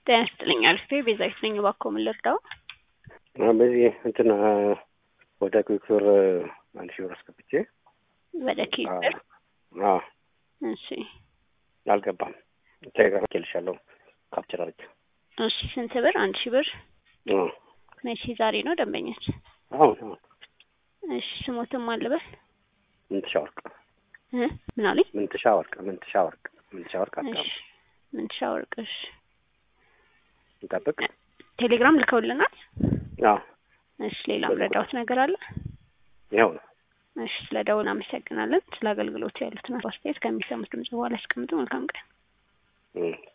ጤና ይስጥልኝ አልፌ ቤዛዊት ነኝ። እባክዎ ምን ልርዳው? በዚህ እንትን ወደ ኩክር አንድ ሺህ ብር አስገብቼ ወደ ኪስር አዎ እሺ አልገባም። ቴሌግራም ልኬልሻለሁ ካፕቸር አድርጌ እሺ ስንት ብር? አንድ ሺህ ብር አዎ መቼ? ዛሬ ነው ደንበኞች? አሁን አሁን እሺ ስሞትም አልበል ምንትሻ ወርቅ እ ምን አሉኝ? ምንትሻ ወርቅ ምንትሻ ወርቅ ምንትሻ ወርቅ አቃም እሺ ምንትሻ ወርቅ እሺ እንጠብቅ። ቴሌግራም ልከውልናል። አዎ እሺ ሌላም ረዳሁት ነገር አለ? ይኸው ነው። እሺ ስለ ደውል አመሰግናለን። ስለ አገልግሎቱ ያሉትን አስተያየት ከሚሰሙት ድምጽ በኋላ ያስቀምጡ። መልካም ቀን። እም